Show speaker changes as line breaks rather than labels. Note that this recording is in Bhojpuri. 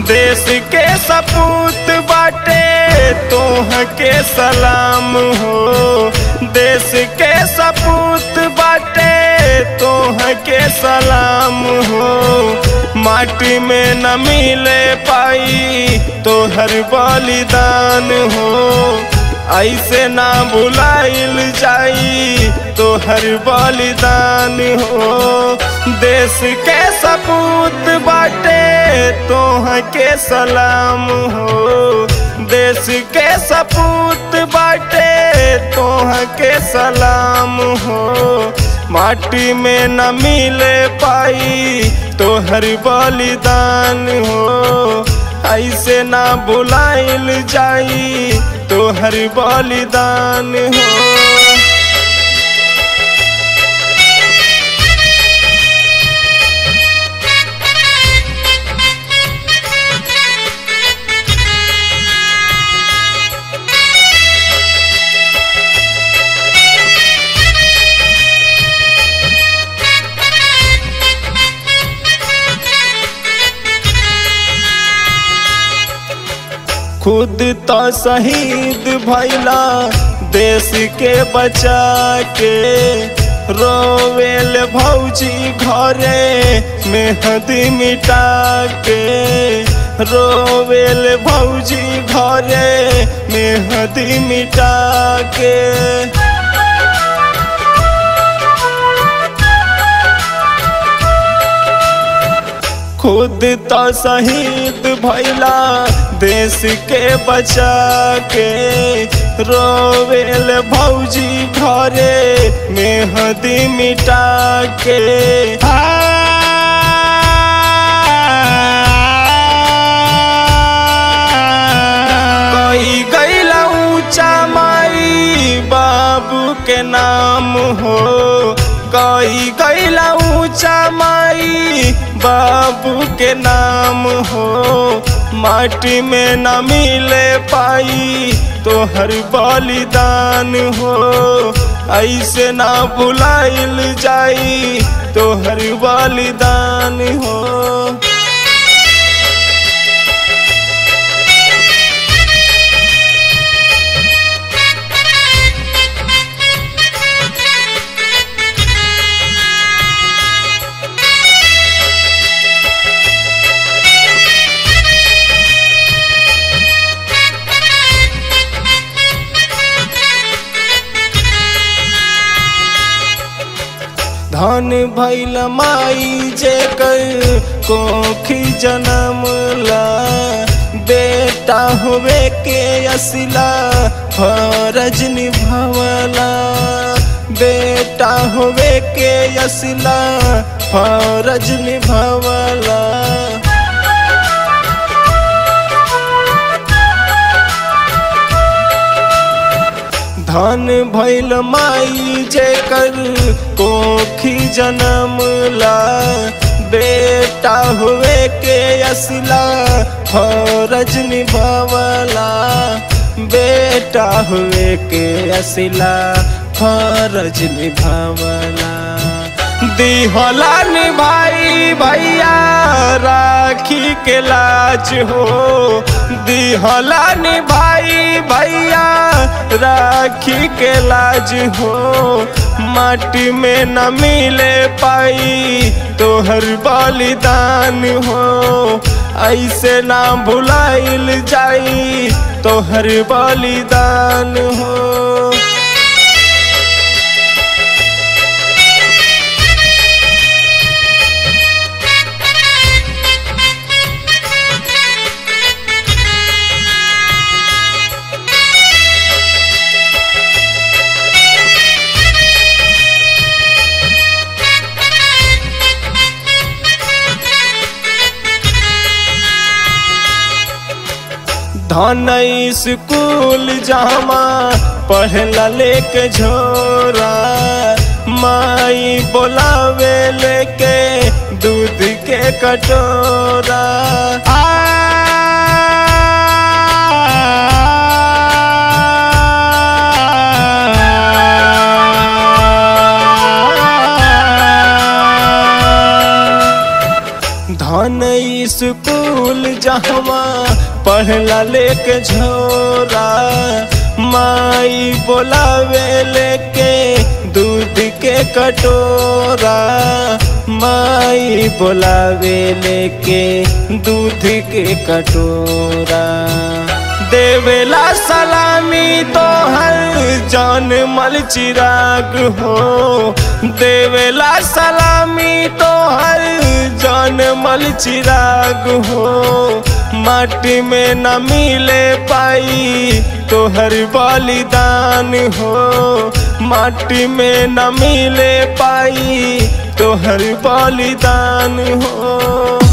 देश के सपूत बाटे तोह के सलाम हो देश के सपूत बाटे तोह के सलाम हो माटी में न मिले पाई तोहर बलिदान हो ऐसे ना भुलाइल जाई तोहर बलिदान हो देश के सपूत बाटे तोह के सलाम हो देश के सपूत बाटे तोह के सलाम हो माटी में न मिले पाई तोहर बलिदान हो ऐसे ना भुलाइल जाई तोहर बलिदान हो खुद तो शहीद भैला देश के बचा के रोवेल भौजी घरे मेहंदी मिटा के रोवेल भौजी घरे मेहंदी मिटा के खुद तो शहीद भैला देश के बचा के रोवेल भौजी घरे मेहंदी मिटा के कई गैला ऊंचा माई बाबू के नाम हो कई गैला ऊंचा माई बाबू के नाम हो माटी में न मिले पाई तो हर बलिदान हो ऐसे ना भुलाइल जाई तो हर बलिदान हो धन भैल माई जे कर कोखी जन्म ला बेटा होवे के असिला फरज निभावला बेटा होवे के असिला फरज निभावला धन भैल माई जे कर कोखी जन्म ला बेटा हुए के असला फरज निभावला बेटा हुए के असला फरज निभावला दिहला निभाई भैया राखी के लाज हो दिहला निभाई भैया राखी के लाज हो माटी में न मिले पाई तोहर बलिदान हो ऐसे ना भुलाइल जाई तोहर बलिदान हो धन स्कूल जामा पढ़ला लेके झोरा माई बोलावे लेके दूध के कटोरा धन स्कूल जहवा पढ़ला लेके झोरा माई बोलावे लेके दूध के कटोरा माई बोलावे लेके दूध के कटोरा देवेला सलामी तो हर जान मल चिराग हो देवेला सलामी तो हर जान मल चिराग हो माटी में न मिले पाई तो हर बलिदान हो माटी में न मिले पाई तो हर बलिदान हो